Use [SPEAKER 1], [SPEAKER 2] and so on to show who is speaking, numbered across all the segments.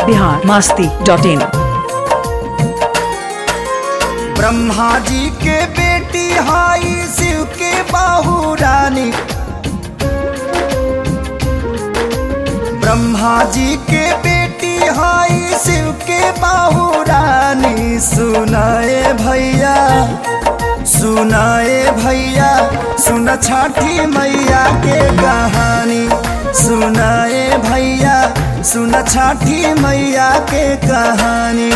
[SPEAKER 1] Bihar Masti dot in
[SPEAKER 2] Brahma ji के बेटी हाई शिव के बाहू रानी ब्रह्मा जी के बेटी हाई शिव के बाहू रानी सुनाए भैया सुनाए भैया सुन छठी मैया के कहानी सुनाए भैया सुन छठी मैया के कहानी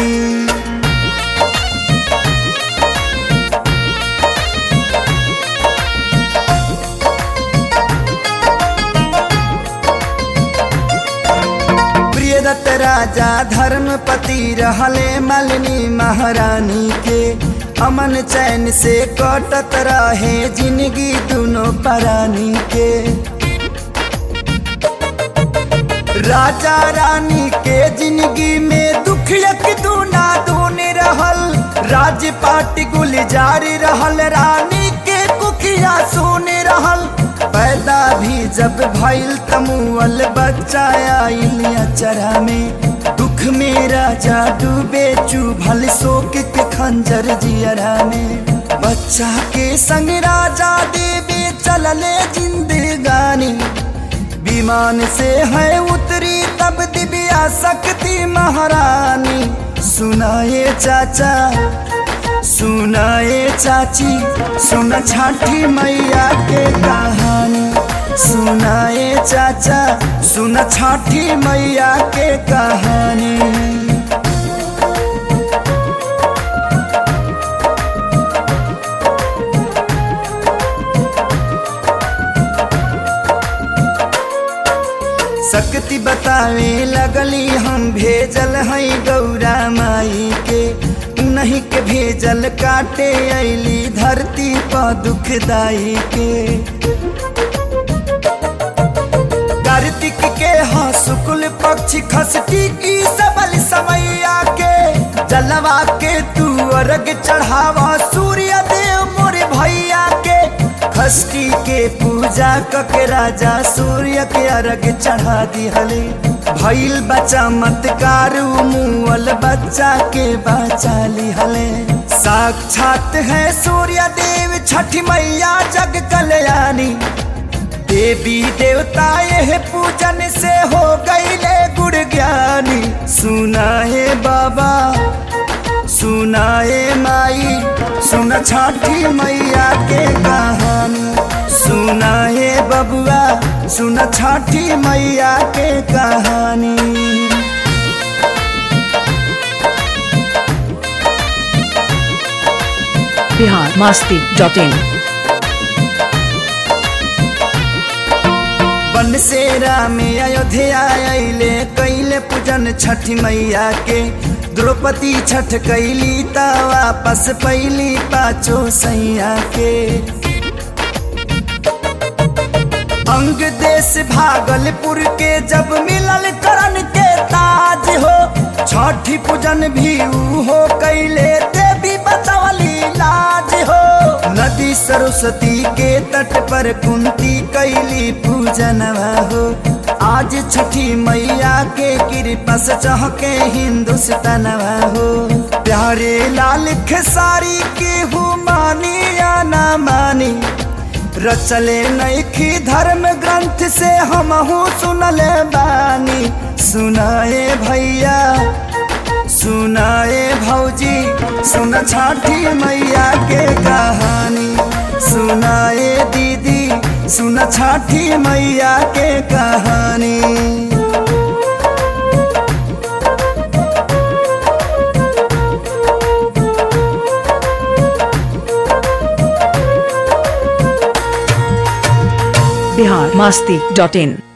[SPEAKER 2] प्रियदत्त राजा धर्मपति रहले मलिनी महारानी के अमन चैन से कटत रहे जिंदगी दोनों परानी के राजा रानी के जिंदगी में दुख यक दूना दून रहल राजपाट गुलजार रहल रानी के कुखिया सुन रहल पैदा भी जब भइल तमुअल बच्चा आइल अचरा में दुख में राजा डूबे चुभल शोक के खंजर जियरा में बच्चा के संग राजा देवे चलले जिंदगानी विमान से है उतरी तब दिव्या शक्ति महारानी सुनाए चाचा सुनाए चाची सुन छठी मैया के कहानी सुनाए चाचा सुन छठी मैया के कहानी शक्ति बतावे लगली हम भेजल हई गौरा माई के नहीं के भेजल काटे ऐली धरती पर दुखदाई के कार्तिक के हाँ शुक्ल पक्ष खसटी की सबल समैया के जलवा के तू अर्घ चढ़ावा सूर्य देव मोरे भैया के खष्टी के पूजा कके राजा सूर्य के अर्घ चढ़ा दिहले भइल बच्चा मतकार मुअल बच्चा के बचा लिहले साक्षात है सूर्य देव छठ मैया जग कल्याणी देवी देवता यह पूजन से हो गईले गुड़ ज्ञानी सुनाए बाबा सुनाए माई सुन छठी मैया के कहानी सुनाए बबुआ सुन छठी मैया के कहानी
[SPEAKER 1] बिहार मास्ती डॉट इन
[SPEAKER 2] बन से राम अयोध्या अले कैले पूजन छठ मैया के द्रौपदी छठ कैली त वापस पैली पाचो सैया के अंग देश भागलपुर के जब मिलल करण के ताज हो छठी पूजन भी ऊ हो कैले देवी बचवली लाज हो नदी सरस्वती के तट पर कुंती कैली पूजनवा हो आज छठी मैया के कृपा से चहके हिंदुस्तानवा हो प्यारे लाल खेसारी के हु मानी या ना मानी रचले नैखी धर्म ग्रंथ से हमहू सुनले बानी सुनाए भैया सुनाए भौजी सुन छठी मैया के कहानी सुनाए दीदी सुन छठी मैया के कहानी
[SPEAKER 1] बिहार मास्ती डॉट इन